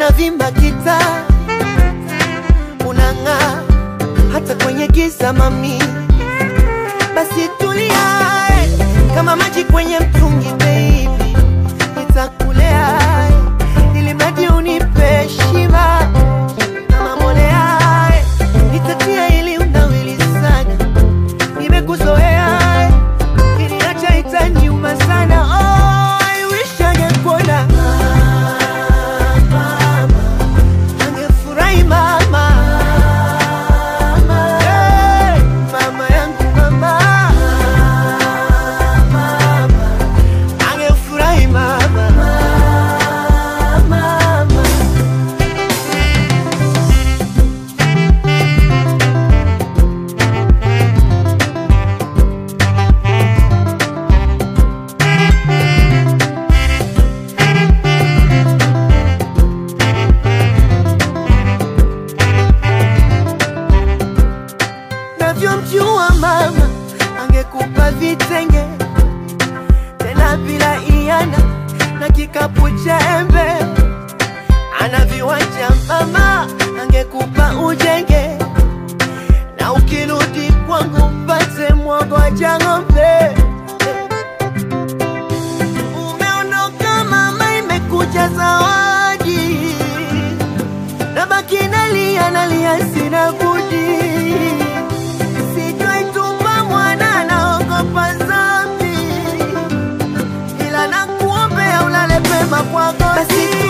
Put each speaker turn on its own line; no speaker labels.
unavimba kita unang'aa hata kwenye giza mami basi tulia eh, kama maji kwenye mtungi baby nitakulea eh, ili mradi unipe shiba kama mbolea eh, nitatia ili unawili sana nimekuzoea eh, kiniacha itaniuma sana oh, I wish angekuona mama angefurahi mama Hey, mama yangu mama mama angefurahi mama mama navyomjua mama angekupa vitenge tena bila iana na kikapu cha embe ana viwanja mama angekupa ujenge na ukirudi kwangu mpate mwogoja ng'ombe umeondoka mama imekuja zawadi nabaki nalia nalia sina budi sijaitupa mwana naogopa zambi ila nakuombea ulale pema kwako basi